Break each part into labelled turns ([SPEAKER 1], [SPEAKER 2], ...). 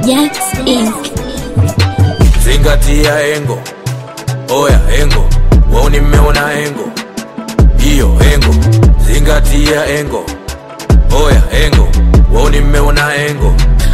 [SPEAKER 1] Jax Inc.
[SPEAKER 2] Zingatia engo, oya engo, wao nimeona engo, hiyo engo. Zingatia engo, oya engo, wao nimeona engo,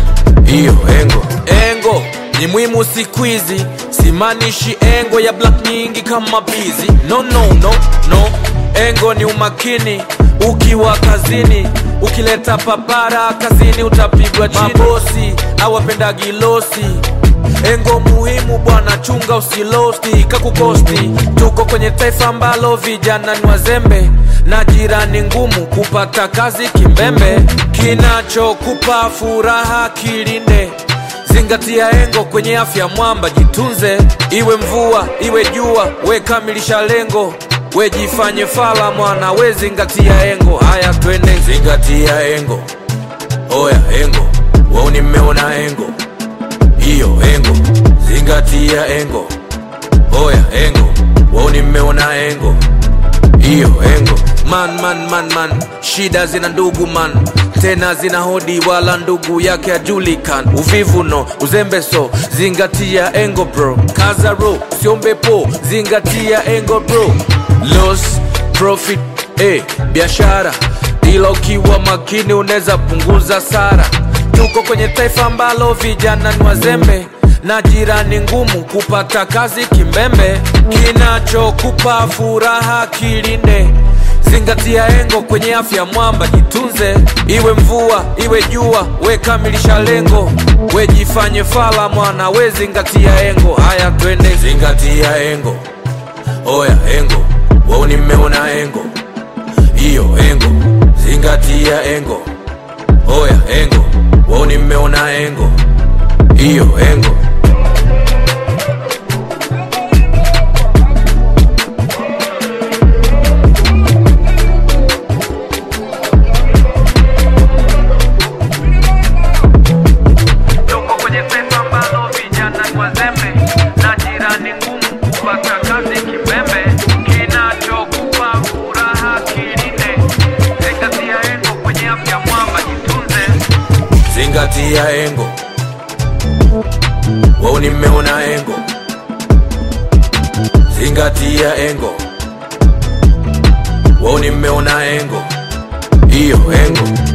[SPEAKER 2] hiyo engo. Engo ni muhimu siku hizi, simaanishi engo ya black nyingi kama bizi. No, no, no, no. Engo ni umakini ukiwa kazini, ukileta papara kazini utapigwa chini. Mabosi awapendagi losi Engo muhimu bwana, chunga usilosti kakukosti. Tuko kwenye taifa ambalo vijana ni wazembe na jirani ngumu kupata kazi kimbembe. Kinachokupa furaha kilinde, zingatia engo kwenye afya mwamba, jitunze. Iwe mvua iwe jua, we kamilisha lengo, we jifanye fala mwana, we zingatia engo. Haya twende, zingatia engo, oya engo, wao nimeona engo hiyo engo, zingatia engo, oya engo, wao nimeona engo, hiyo engo. Man, man, man, man, shida zina ndugu man, tena zina hodi, wala ndugu yake ajulikan. Uvivu no, uzembe so, zingatia engo bro, kaza ro, siombe po, zingatia engo bro, loss profit eh, biashara ila ukiwa makini unaweza punguza sara. Tuko kwenye taifa ambalo vijana ni wazembe na jirani ngumu kupata kazi kimbembe. Kinachokupa furaha kilinde, zingatia engo kwenye afya mwamba, jitunze. Iwe mvua iwe jua, we kamilisha lengo, we jifanye fala mwana, we zingatia engo. Haya twende, zingatia engo, oya engo, wao nimeona engo, hiyo engo, zingatia engo, oya engo, wao nimeona engo, hiyo engo. Tuko kwenye taifa ambalo vijana ni wazembe na jirani ngumu kupata kazi kimbembe. Kinachokupa furaha kilinde, zingatia engo kwenye afya mwamba, jitunze. Zingatia engo, wao nimeona engo. Zingatia engo, wao nimeona engo, hiyo engo.